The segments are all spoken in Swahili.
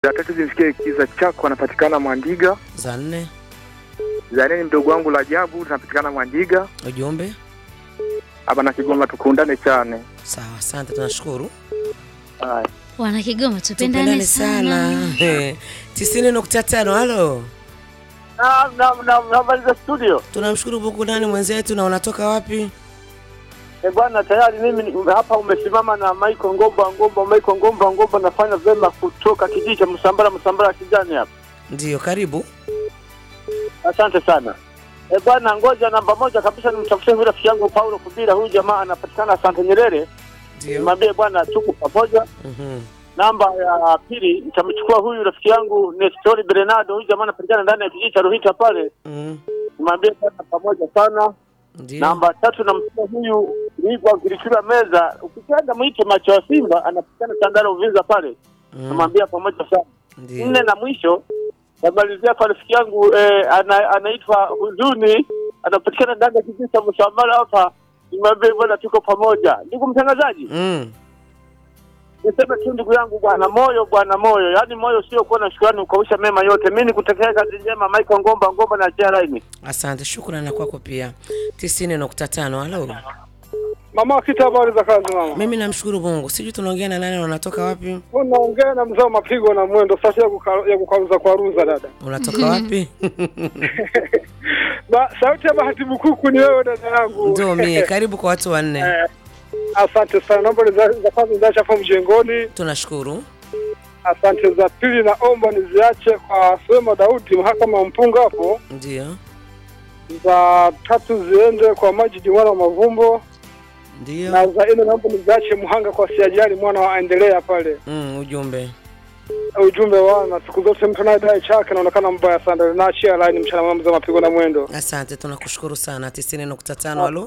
za tatu zimfikie kiza chako anapatikana Mwandiga. za nne Za nne ni mdogo wangu Rajabu tunapatikana Mwandiga. ujumbe Hapa na Kigoma tukundane chane. sawa asante tunashukuru Haya. Wana Kigoma tupendane sana. Eh, tisini nukta tano halo Naam, naam, naam, habari za studio. tunamshukuru Mungu nani mwenzetu na unatoka wapi Eh bwana, tayari mimi ni- hapa umesimama na Michael Ngomba Ngomba, Michael Ngomba Ngomba, nafanya vyema kutoka kijiji cha Msambara Msambara kijani hapa. ndiyo karibu Asante sana. Eh bwana, ngoja namba moja kabisa nimtafutie huyu rafiki yangu Paulo Kubira, huyu jamaa anapatikana Asante Nyerere. ndio Nimwambie bwana tuko pamoja. Mhm. Namba ya pili nitamchukua huyu rafiki yangu Nestori Bernardo, huyu jamaa anapatikana ndani ya kijiji cha Ruhita pale. Mhm. Nimwambie bwana pamoja sana. ndio Namba tatu namchukua huyu Igwa Girichura Meza, ukipenda mwite macho ya Simba, anapatikana Tandara Uvinza pale, Mhm. namwambia pamoja sana. ndio Nne na mwisho namalizia kwa rafiki yangu eh, ana, anaitwa Huzuni, anapatikana ndani ya kijiji cha Msambara hapa, nimwambie bwana tuko pamoja. Ndugu mtangazaji, Mm. niseme tu ndugu yangu, bwana moyo, bwana moyo, yaani moyo sio kuwa na shukrani ukausha mema yote. Mimi nikutakia kazi njema, Michael Ngomba Ngomba na Jeraini. asante shukrani na kwako pia tisini nukta tano halo Mama Kita, habari za kazi mama? mimi namshukuru Mungu sijui tunaongea na nani na unatoka wapi Unaongea na mzee wa mapigo na mwendo sasa ya kuka- ya kukaruza kwa ruza dada. unatoka wapi Ba, sauti ya bahati bukuku ni wewe dada yangu. ndio mie karibu kwa watu wanne Eh, Asante sana. Naomba ni za za kwanza niziache hapo mjengoni. tunashukuru Asante za pili naomba niziache kwa Sema Daudi mahakama ya mpunga hapo. ndio Za tatu ziende kwa Majidi mwana wa Mavumbo ndio na za nne naomba niziache Muhanga kwa Siajali mwana wa Endelea pale. mm, ujumbe Ujumbe wana siku zote mtu anayedai chake anaonekana mbaya sana. Naachia line mchana mwema mzee wa mapigo na mwendo. asante tunakushukuru sana tisini nukta tano halo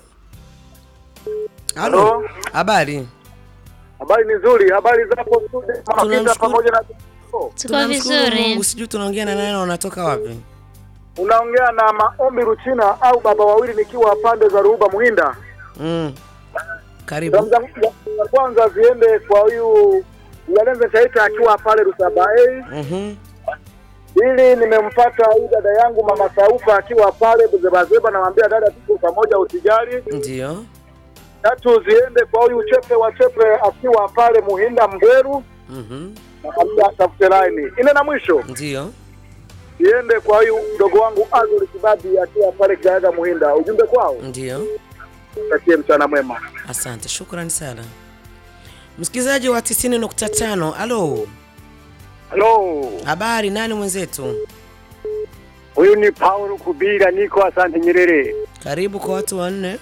Halo. halo habari Habari ni nzuri, habari zapo studio Mama Kita Tunamshukuru. pamoja na Tuko tunamshukuru vizuri. Mungu sijui tunaongea na nani na unatoka wapi unaongea na Maombi Ruchina au baba wawili nikiwa pande za Ruhuba Muhinda. mm. karibu Salamu zangu za kwanza ziende kwa huyu Yalenze Taita akiwa pale Rusabaei. Mhm. Ili nimempata huyu dada yangu mama Saufa akiwa pale Buzebazeba, namwambia dada, tuko pamoja, usijali. ndio Tatu ziende kwa huyu chepe wa chepe akiwa pale Muhinda Mgeru, Mhm. namwambia tafute laini. Ine na mwisho ndio ziende kwa huyu mdogo wangu Azuri Kibabi akiwa pale Kiaga Muhinda. Ujumbe kwao, ndio takie mchana mwema. asante shukrani sana msikilizaji wa tisini nukta tano halo Halo, habari nani mwenzetu huyu ni Paulo Kubira, niko Asante Nyerere. karibu kwa watu wanne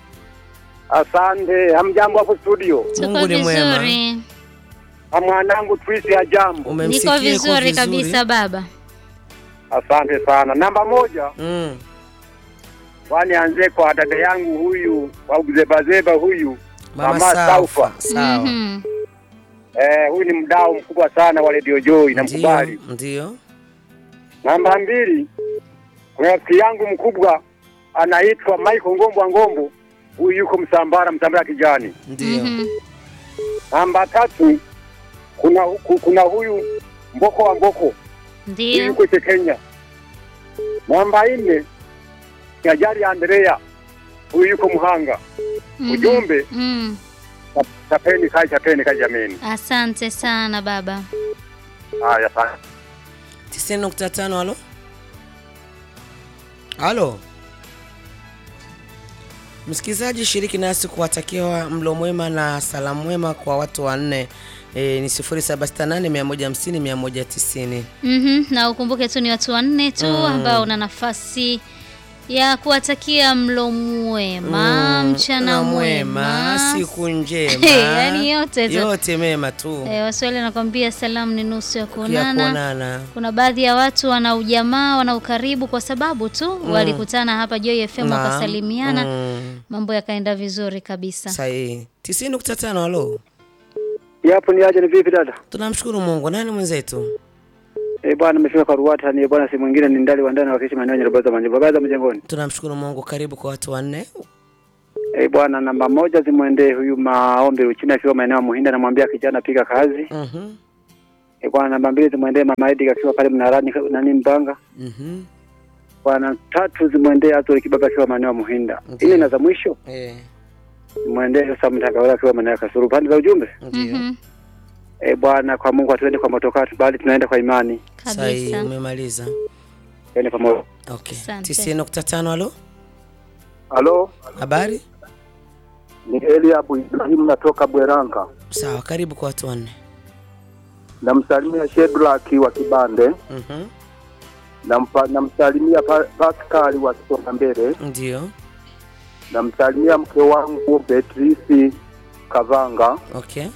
Asante, hamjambo hapo studio. Tuko Mungu ni mwema. vizuri. Na mwanangu Twisi ya jambo. umemsikia Niko yuko vizuri kabisa baba. Asante sana. Namba moja, mm. kwani anze kwa dada yangu huyu wa uzebazeba huyu mama Mama saufa Saufa. sawa Mhm. eh, huyu ni mdau mkubwa sana wa Radio Joy, namkubali. ndio ndio Namba mbili, kuna rafiki yangu mkubwa anaitwa Michael Ngombo Ngombo, huyu yuko Msambara, Msambara kijani. ndio Mhm. Namba tatu, kuna ku- kuna huyu Mboko wa Mboko, huyu Ndio. yuko che Kenya. Namba nne, ni Ajali Andrea, huyu yuko Muhanga. Mhm. Ujumbe, Mm. chapeni kai, chapeni kai jameni. Asante sana baba. Haya, sana. tisini nukta tano halo halo msikilizaji shiriki nasi kuwatakia mlo mwema na salamu mwema kwa watu wanne e, ni 0768150190 Mhm. Na ukumbuke tu ni watu wanne tu Mm. ambao una nafasi ya kuwatakia mlo mwema, Mm, mchana na mwema, siku njema Yaani yote tu. yote mema tu Eh, Waswahili wanakwambia salamu ni nusu ya ya kuonana. kuonana Kuna baadhi ya watu wana ujamaa, wana ukaribu kwa sababu tu walikutana hapa Joy FM Naam. wakasalimiana, Mm, mambo yakaenda vizuri kabisa. sahihi tisini nukta tano halo Yapo ni aje, ni vipi dada? tunamshukuru mungu nani mwenzetu Eh bwana, nimefika kwa Ruwata, ni bwana, si mwingine ni ndali wa ndani wakiishi maeneo ya Nyarubaza Manjimbo, baza mjengoni. tunamshukuru mungu karibu kwa watu wanne Eh bwana, namba moja zimwendee huyu maombi Uchina akiwa maeneo ya Muhinda, namwambia kijana piga kazi. Mhm. E bwana, namba mbili zimwendee mama Edi akiwa pale Mnarani nani Mbanga. Mhm. Bwana, tatu zimwendee Azori Kibaba akiwa maeneo ya Muhinda. Ndiyo. Nne na za mwisho Eh, zimwendee Sam Mtakawala akiwa maeneo ya Kasuru. Pande za ujumbe ndio. Mhm. e bwana, kwa Mungu hatuende kwa motokaa tu, bali tunaenda kwa imani. Sahi, Kabisa. umemaliza. Twende pamoja. Okay. Asante. 90.5 halo. Halo, Habari? ni Eliabu Ibrahim natoka Bweranga. Sawa, karibu kwa watu wanne. Namsalimia Shedraki wa Kibande, Mhm. nampa- namsalimia Pa- Pascal wa Kisonga Mbele, Ndio. namsalimia mke wangu Beatrice Kavanga. Okay.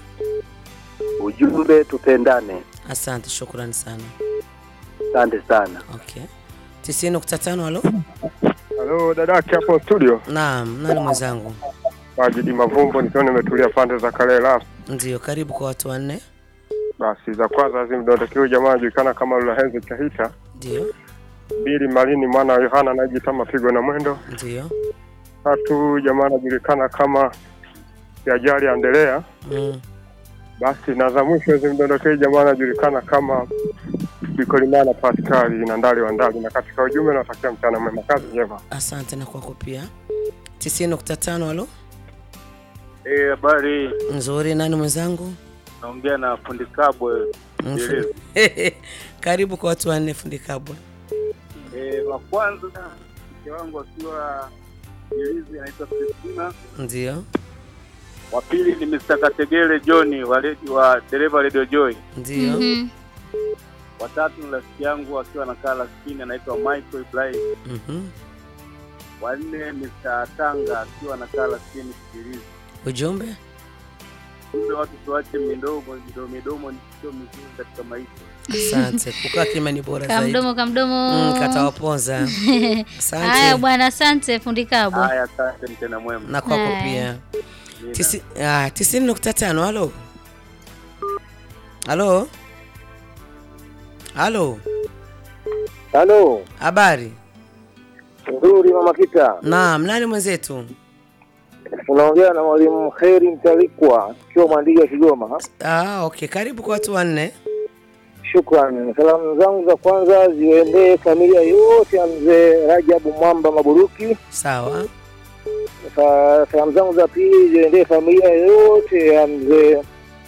Ujumbe tupendane. Asante, shukrani sana. Asante sana. Okay. 90.5 halo. Halo dadake hapo studio, Naam, nani mwenzangu? Majidi Mavumbo, nikiwa nimetulia pande za Kalela. Ndio, karibu kwa watu wanne. Basi za kwanza zimdondokewe jamaa anajulikana kama Lulahenzi Chahita, Ndio. mbili Malini mwana wa Yohana anayejiita Mapigo na Mwendo, Ndio. tatu jamaa anajulikana kama Yajali Andelea. Mm. Basi na za mwisho zimdondokee jamaa anajulikana kama Bikolimana Paskali na Ndali wa Ndali, na katika ujumbe natakia mchana mwema, kazi njema. Asante na kwako pia. 90.5 halo. Eh, habari. Nzuri, nani mwenzangu? Naongea na fundi Kabwe. Mfu- Karibu kwa watu wanne fundi kabwa. Eh, wa kwanza mke wangu akiwa Jilizi anaitwa Kristina. Ndio. Wa pili ni Mr. Kategere John wa, redi- wa dereva Radio Joy. Ndio. Mhm. Wa tatu ni rafiki yangu akiwa anakaa Laskini anaitwa Michael Ibrahim. Mhm. Wa nne Mr. Tanga akiwa anakaa Laskini Jilizi. Ujumbe? Kumbe watu tuache midomo midomo midomo ni sio mizuri katika maisha. Asante. Kukaa kima ni bora zaidi. Kamdomo kamdomo. Mm, katawaponza. Haya Asante. bwana, asante fundi Kabwe. Haya, asante mtena mwema. Na kwako Haya. pia. Nina. Tisi, ah, 90.5 halo. Halo. Halo. Halo, Habari? nzuri mama Kita. Naam, nani mwenzetu? Unaongea na mwalimu Kheri Mtalikwa akiwa Mwandiga Kigoma. Ah, okay. Karibu kwa watu wanne. Shukrani. Salamu zangu za kwanza ziendee familia yote ya mzee Rajabu Mwamba Maburuki. Sawa. Sa- Salamu zangu za pili ziendee familia yote ya mzee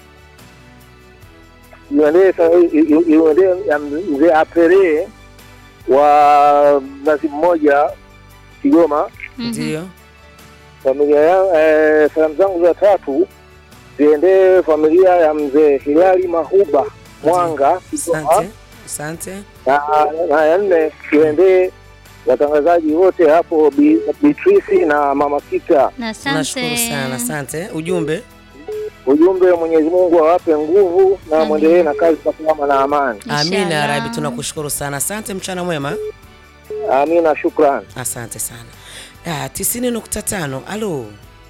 iendee sa- i- i- iendee ya mzee Apere wa Mnazi Mmoja Kigoma. Mhm. Ndio. Familia ya eh, salamu zangu za tatu ziendee familia ya mzee Hilali Mahuba Mwanga Kigoma. Asante. Asante. na, na ya nne tuendee watangazaji wote hapo Bi- Beatrice na Mama Kita. Na Nashukuru asante. sana. Asante. Ujumbe? Ujumbe, Mwenyezi Mungu awape nguvu na Amin. mwendelee na kazi kwa salama na amani. Amina ya Inshallah. Rabi, tunakushukuru sana. Asante, mchana mwema. Amina, shukran. Asante sana. Ah, 90.5. Halo.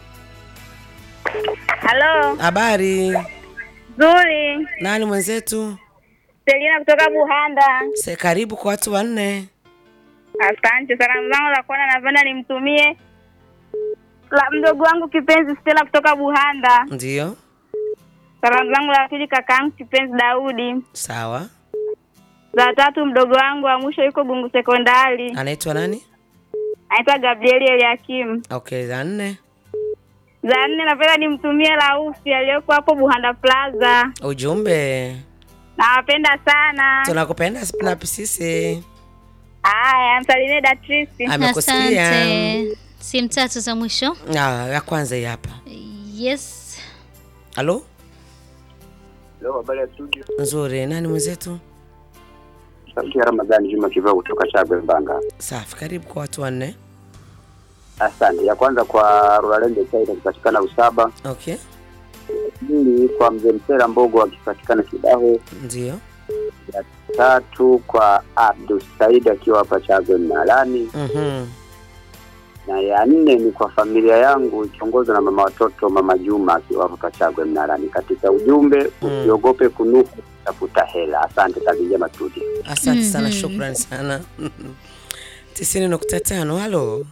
Halo, Habari? nzuri. Nani mwenzetu? Selina kutoka Buhanda. Se, karibu kwa watu wanne. Asante. Salamu zangu za kwanza napenda nimtumie la mdogo wangu kipenzi Stella kutoka Buhanda. Ndio. Salamu zangu la pili kakaangu kipenzi Daudi. Sawa. Za tatu mdogo wangu wa mwisho yuko Gungu Sekondari, Anaitwa nani? anaitwa Gabrieli Eliakim. Okay, za nne. Za nne napenda nimtumie Lausi aliyoko hapo Buhanda Plaza. Ujumbe. Nawapenda sana. Tunakupenda na sisi. Haya, msalimie Datrisi. Amekusikia. Asante. Simu tatu za mwisho. Ah, ya kwanza hii hapa. Yes. Halo? Leo habari ya studio. Nzuri. Nani mwenzetu? Sauti ya Ramadhani Juma Kivao kutoka Chagwe Mbanga. Safi. Karibu kwa watu wanne. Asante. Ya kwanza kwa Rolalende Chaina akipatikana Usaba. Okay. Pili kwa mzee Msera Mbogo akipatikana Kidaho. Ndio. Ya tatu kwa Abdul Said akiwa hapa Chagwe Mnalani. Mhm. na ya nne ni kwa familia yangu ikiongozwa na mama watoto mama Juma akiwa hapa Chagwe Mnarani. Katika ujumbe Mm. usiogope kunuku, tafuta hela. Asante, kazi njema studio. Asante sana, Mhm. shukrani sana. tisini nukta tano. Halo,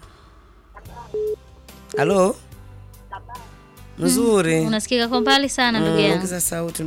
halo, nzuri. Unasikika kwa mbali sana ndugu Mm, yangu. ongeza sauti